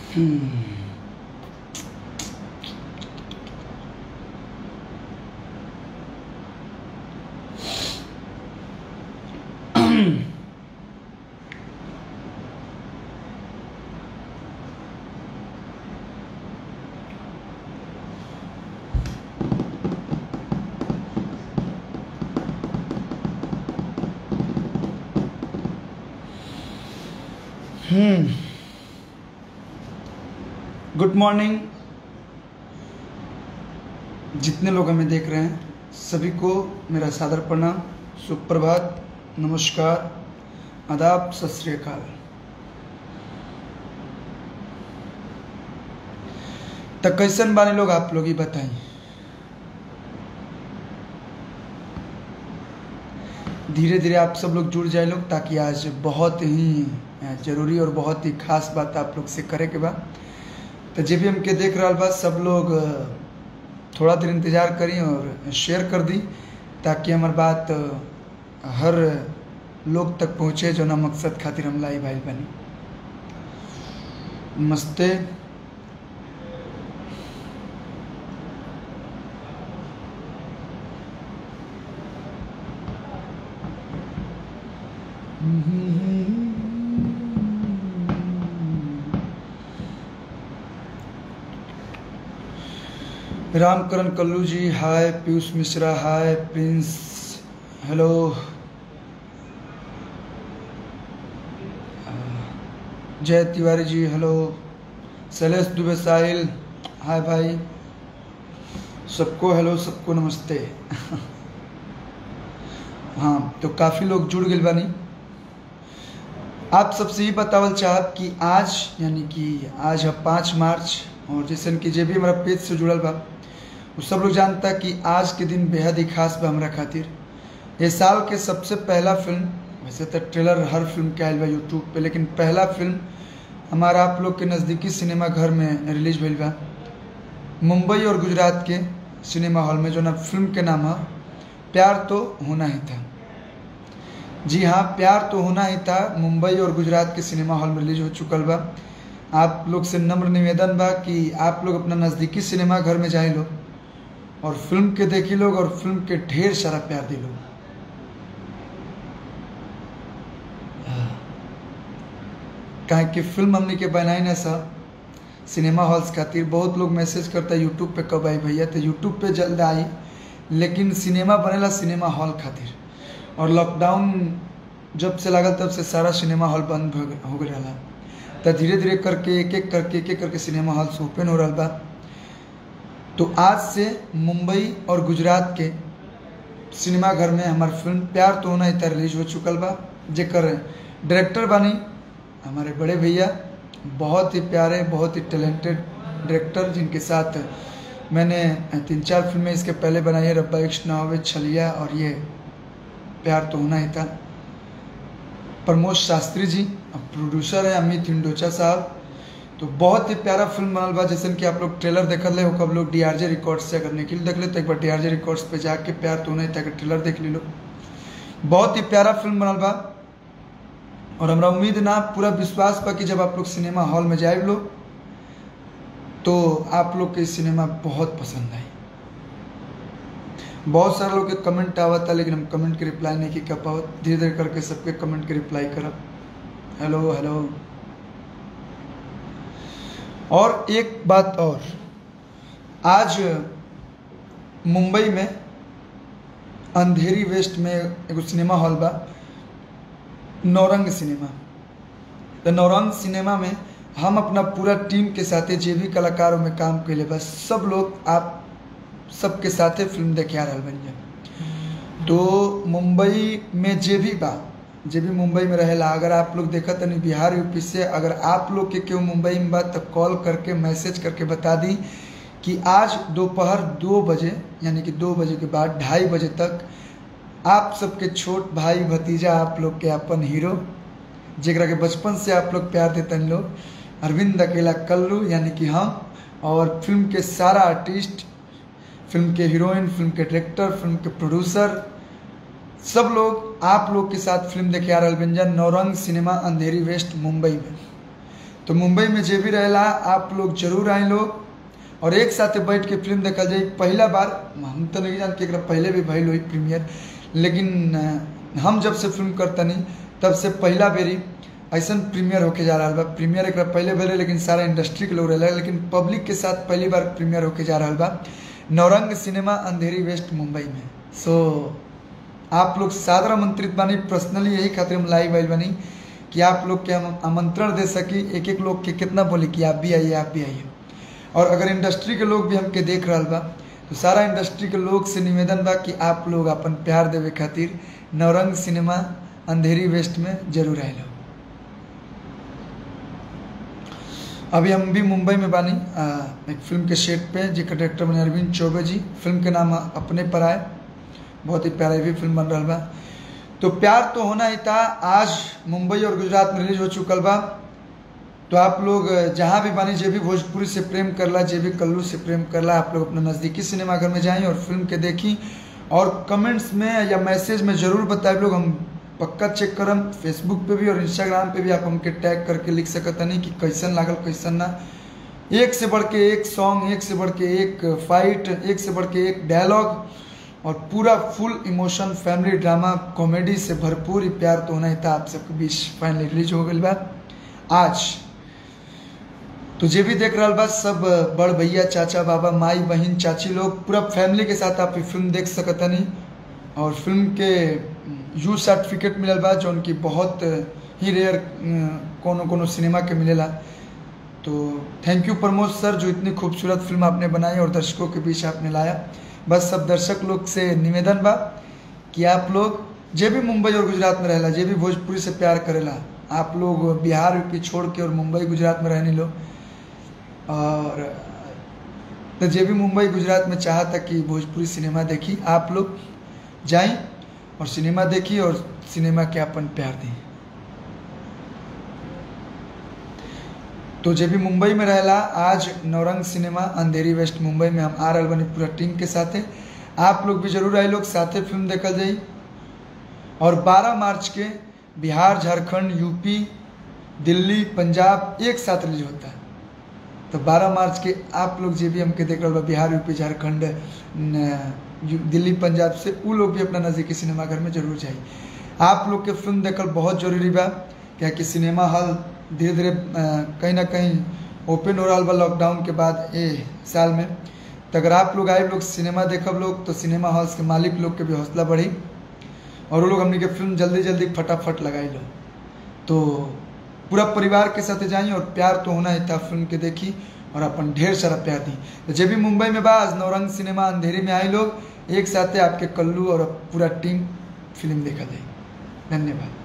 good morning जितने लोग हमें देख रहे हैं सभी को मेरा सादर प्रणाम सुप्रभात नमस्कार आदाब सत श्री अकाल तो कैसन बानी लोग आप लोग ही बताएं धीरे धीरे आप सब लोग जुड़ जाए लोग ताकि आज बहुत ही जरूरी और बहुत ही खास बात आप लोग से करे के बाद तो जे भी हमके देख रहा बा सब लोग थोड़ा देर इंतज़ार करी और शेयर कर दी ताकि हमार बात हर लोग तक पहुँचे जो ना मकसद खातिर हम लाई भाई बनी नमस्ते Ramkaran Kallu ji hi Piyush Mishra hi Prince hello Jay Tiwari ji hello Shailesh Dubey Sahil hi भाई सबको हेलो सबको नमस्ते हाँ तो काफ़ी लोग जुड़ गए बानी आप सबसे ये बतावल चाहत कि आज यानी कि आज है पाँच मार्च और जैसे कि जे भी हमारा पेज से जुड़ल बा वो सब लोग जानता कि आज के दिन बेहद ही खास बा हमारा खातिर ये साल के सबसे पहला फिल्म वैसे तो ट्रेलर हर फिल्म के आयल बा यूट्यूब पे लेकिन पहला फिल्म हमारा आप लोग के नज़दीकी सिनेमा घर में रिलीज भइल बा मुंबई और गुजरात के सिनेमा हॉल में जो ना फिल्म के नाम है प्यार तो होना ही था जी हाँ प्यार तो होना ही था मुंबई और गुजरात के सिनेमा हॉल में रिलीज हो चुकल बा आप लोग से नम्र निवेदन बा कि आप लोग अपना नज़दीकी सिनेमा घर में जाए लो और फिल्म के देखी लोग और फिल्म के ढेर सारा प्यार दे लोग काहे कि फिल्म हमने के बनाई ना सा सिनेमा हॉल्स खातिर बहुत लोग मैसेज करता है यूट्यूब पे कब आई भैया तो यूट्यूब पे जल्द आई लेकिन सिनेमा बनेला सिनेमा हॉल खातिर और लॉकडाउन जब से लागल तब से सारा सिनेमा हॉल बंद हो गया रहा तो धीरे धीरे करके एक एक करके एक एक करके सिनेमा हॉल से ओपन हो रहा बा तो आज से मुंबई और गुजरात के सिनेमा घर में हमार फिल्म प्यार तो होना ही रिलीज हो चुकल बा जेकर डायरेक्टर बानी हमारे बड़े भैया बहुत ही प्यारे बहुत ही टैलेंटेड डायरेक्टर जिनके साथ मैंने तीन चार फिल्में इसके पहले बनाई है रब्बा इश्क नावे छलिया और ये प्यार तो होना ही था प्रमोद शास्त्री जी प्रोड्यूसर है अमित इंडोचा साहब तो बहुत ही प्यारा फिल्म बनल बा जैसे कि आप लोग ट्रेलर देखल ले कब लोग डी आर जे रिकॉर्ड्स से अगर निकल देख ले तो एक बार डी आर जे रिकॉर्ड्स पे जाके प्यार तो नहीं था ट्रेलर देख ली लो बहुत ही प्यारा फिल्म बनल बा और हमारा उम्मीद ना पूरा विश्वास बा कि जब आप लोग सिनेमा हॉल में जाए लो तो आप लोग के सिनेमा बहुत पसंद आई बहुत सारे लोग के कमेंट आवत था लेकिन हम कमेंट के रिप्लाई नहीं कर पावत धीरे धीरे करके सबके कमेंट के रिप्लाई करब हेलो हेलो और एक बात और आज मुंबई में अंधेरी वेस्ट में एगो सिनेमा हॉल बा नौरंग सिनेमा तो नौरंग सिनेमा में हम अपना पूरा टीम के साथे जे भी कलाकारों में काम कैले बस सब लोग आप सबके साथे फिल्म देखे आ रहा बन तो मुंबई में जे भी बा जे भी मुंबई में रहेला अगर आप लोग देखा तनी बिहार यूपी से अगर आप लोग के केहू मुंबई में बा तो कॉल करके मैसेज करके बता दी कि आज दोपहर दो बजे यानी कि दो बजे के बाद ढाई बजे तक आप सबके छोट भाई भतीजा आप लोग के अपन हीरो जरा के बचपन से आप लोग प्यार देते लोग अरविंद अकेला कल्लू यानी कि हम और फिल्म के सारा आर्टिस्ट फिल्म के हीरोइन फिल्म के डायरेक्टर फिल्म के प्रोड्यूसर सब लोग आप लोग के साथ फिल्म देखे आ रहा व्यंजन नौरंग सिनेमा अंधेरी वेस्ट मुंबई में तो मुंबई में जे भी रहेला आप लोग जरूर आए लोग और एक साथ बैठ के फिल्म देखल जाए पहला बार हम तो नहीं जानते एकरा पहले भी भइल हुई प्रीमियर लेकिन अ, हम जब से फिल्म करतनी तब से पहला बेरी ऐसा प्रीमियर होके जा रहा बा प्रीमियर एक पहले भेले लेकिन सारा इंडस्ट्री के लोग रहे लेकिन पब्लिक के साथ पहली बार प्रीमियर होके जा रहा बा नौरंग सिनेमा अंधेरी वेस्ट मुंबई में सो आप लोग सादर आमंत्रित बानी पर्सनली यही खातिर हम लाइव आइल बानी कि आप लोग के हम आमंत्रण दे सकी एक एक लोग के कितना बोले कि आप भी आइए आप भी आइए और अगर इंडस्ट्री के लोग भी हमके देख रहा बा तो सारा इंडस्ट्री के लोग से निवेदन बा कि आप लोग अपन प्यार देवे खातिर नवरंग सिनेमा अंधेरी वेस्ट में जरूर आए अभी हम भी मुंबई में बानी आ, एक फिल्म के सेट पे जिसका डायरेक्टर बने अरविंद चौबे जी फिल्म के नाम अपने पर आए बहुत ही प्यारा भी फिल्म बन रहा बा तो प्यार तो होना ही था आज मुंबई और गुजरात में रिलीज हो चुकल बा तो आप लोग जहाँ भी बानी जे भी भोजपुरी से प्रेम करला जे भी कल्लू से प्रेम करला आप लोग अपने नज़दीकी सिनेमाघर में जाएं और फिल्म के देखी और कमेंट्स में या मैसेज में ज़रूर बताए लोग हम पक्का चेक करम फेसबुक पे भी और इंस्टाग्राम पे भी आप हमके टैग करके लिख सकत नहीं कि कैसन लागल कैसन ना एक से बढ़ के एक सॉन्ग एक से बढ़ के एक फाइट एक से बढ़ के एक डायलॉग और पूरा full emotion family drama comedy से भरपूर ही प्यार तो होना ही था आप सबके बीच फाइनली रिलीज हो गई बा आज तो जे भी देख रहा बा सब बड़ भैया चाचा बाबा माई बहन चाची लोग पूरा फैमिली के साथ आप ये फिल्म देख सकतनी और फिल्म के यू सर्टिफिकेट मिलल बा जो उनकी बहुत ही रेयर कोनो कोनो सिनेमा के मिलेला तो थैंक यू प्रमोद सर जो इतनी खूबसूरत फिल्म आपने बनाई और दर्शकों के बीच आपने लाया बस सब दर्शक लोग से निवेदन बा कि आप लोग जे भी मुंबई और गुजरात में रहेला जे भी भोजपुरी से प्यार करेला आप लोग बिहार यूपी छोड़ के और मुंबई गुजरात में रहने लो और तो जे भी मुंबई गुजरात में चाहता कि भोजपुरी सिनेमा देखी आप लोग जाएं और सिनेमा देखी और सिनेमा के अपन प्यार दें तो जे भी मुंबई में रहेला आज नौरंग सिनेमा अंधेरी वेस्ट मुंबई में हम आ रहे बनी पूरा टीम के साथे आप लोग भी जरूर आए लोग साथे फिल्म देखल जाई और 12 मार्च के बिहार झारखंड यूपी दिल्ली पंजाब एक साथ रिलीज होता है तो 12 मार्च के आप लोग जे भी हमके देख रहे बा बिहार यूपी झारखंड दिल्ली पंजाब से वो लोग भी अपना नज़दीकी सिनेमाघर में जरूर जाए आप लोग के फिल्म देखल बहुत जरूरी बा क्या कि सिनेमा हॉल धीरे धीरे कहीं ना कहीं ओपन हो रहा बा लॉकडाउन के बाद ए साल में तो अगर आप लोग आए लोग सिनेमा देखब लोग तो सिनेमा हॉल्स के मालिक लोग के भी हौसला बढ़ी और वो लोग हमने के फिल्म जल्दी जल्दी फटाफट लगाई लो तो पूरा परिवार के साथ जाइए और प्यार तो होना ही था फिल्म के देखी और अपन ढेर सारा प्यार दी तो जब भी मुंबई में बा आज नौरंग सिनेमा अंधेरी में आए लोग एक साथ आपके कल्लू और पूरा टीम फिल्म देखा जाए धन्यवाद